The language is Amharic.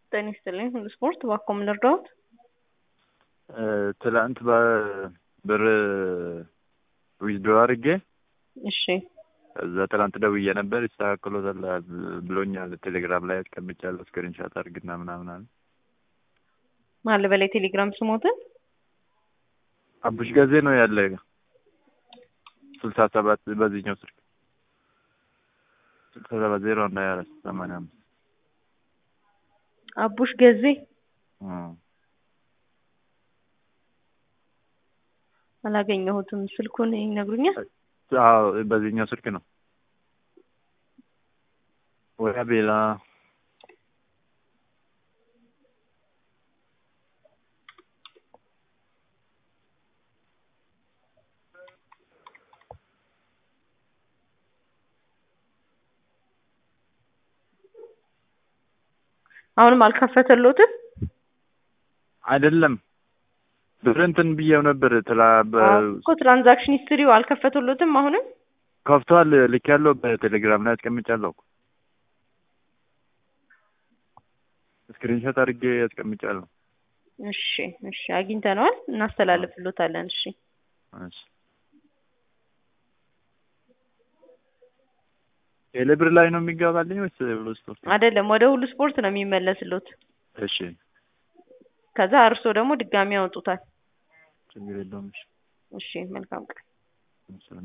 ጤና ይስጥልኝ ሁሉ ስፖርት እባክዎ ምን ልርዳዎት? ትላንት ብር ዊዝድሮ አድርጌ እሺ እዛ ትላንት ደውዬ ነበር ይስተካከሎታል ብሎኛል። ቴሌግራም ላይ አስቀምጫለሁ ስክሪንሻት አድርግና ምናምን አለ። ማን በላይ ቴሌግራም ስሞትን አቡሽ ገዜ ነው ያለ ስልሳ ሰባት በዚህኛው ስልክ ስልሳ ሰባት ዜሮ አንድ ሀያ አራት ሰማንያ አምስት አቡሽ ገዜ አላገኘሁትም። ስልኩን ይነግሩኛል? አዎ በዚህኛው ስልክ ነው ወይ ቤላ አሁንም አልከፈተሎትም? አይደለም ብር እንትን ብዬው ነበር ትላ እኮ ትራንዛክሽን ሂስትሪው አልከፈተሎትም። አሁንም ከፍቷል። ልክ ያለው በቴሌግራም ላይ አስቀምጫለሁ። ስክሪንሾት አድርጌ አስቀምጫለሁ። እሺ እሺ፣ አግኝተነዋል፣ እናስተላልፍሎታለን። እሺ እሺ ቴሌብር ላይ ነው የሚገባልኝ ወይስ ሁሉ ስፖርት? አይደለም፣ ወደ ሁሉ ስፖርት ነው የሚመለስሎት። እሺ ከዛ እርሶ ደግሞ ድጋሚ ያወጡታል። ችግር የለውም። እሺ እሺ፣ መልካም ቀን።